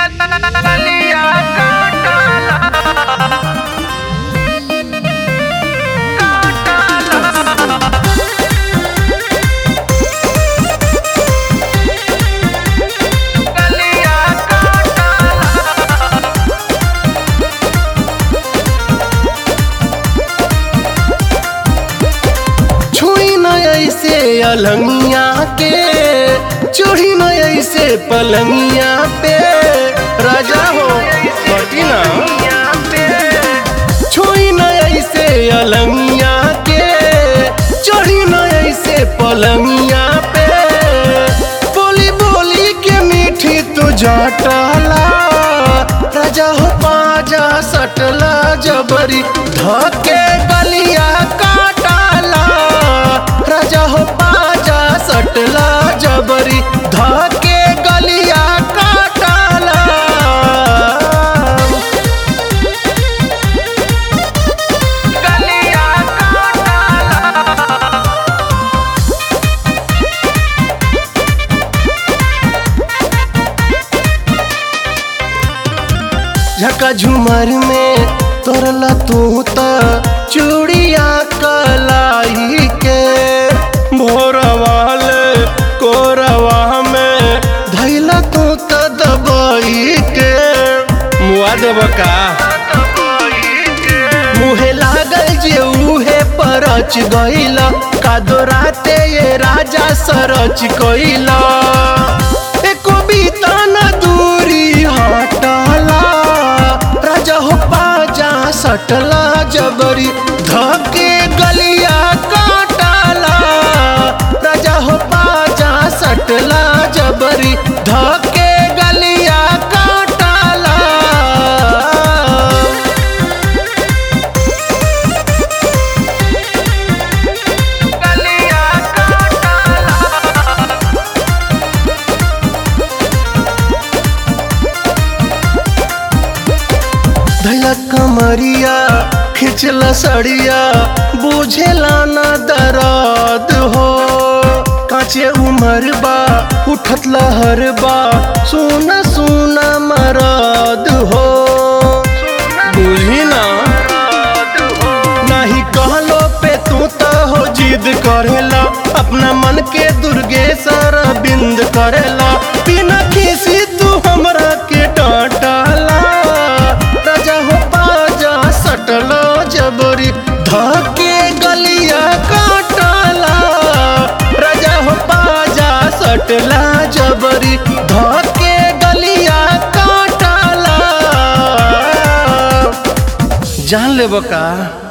गलिया काटला गलिया काटला छुई न ऐसे अलंगिया के चढ़ी न ऐसे पलंगिया पे राजा हो बटी ना छुई न ऐसे अलंगिया के चढ़ी न ऐसे पलंगिया पे बोली बोली के मीठी तू जटला राजा हो पाजा सटला जबरी धके गलिया काटला राजा हो पाजा सटला जबरी धके गलिया काटला गलिया काटला झका झुमर में तोरला तू त चूड़िया कलाई के भोरवाल कोरवा में धैला तू त दबाई के मुआ देब का मुहे लागल जे उहे परच गईला कादो राते ये राजा सरच कईला एको बीता न दूरी हटला राजा हो पाजा सटला जबरी धके गलिया काटला राजा हो पाजा सटला जबरी धके गलिया काटला गलिया काटला धैला कमरिया खिंचला सड़िया बुझेला न दर्द हो काचे उमर बा उठत लहर बा सुना सुना मरद हो बुझी ना नहीं कहलो पे तू तो हो जिद करेला अपना मन के दुर्गे सारा बिंद करेला बिना किसी तू हमरा के डांटला राजा हो पाजा सटलो जबरी धके गलिया काटला राजा हो पाजा सटला जबरी धके गलिया काटला जान लेब का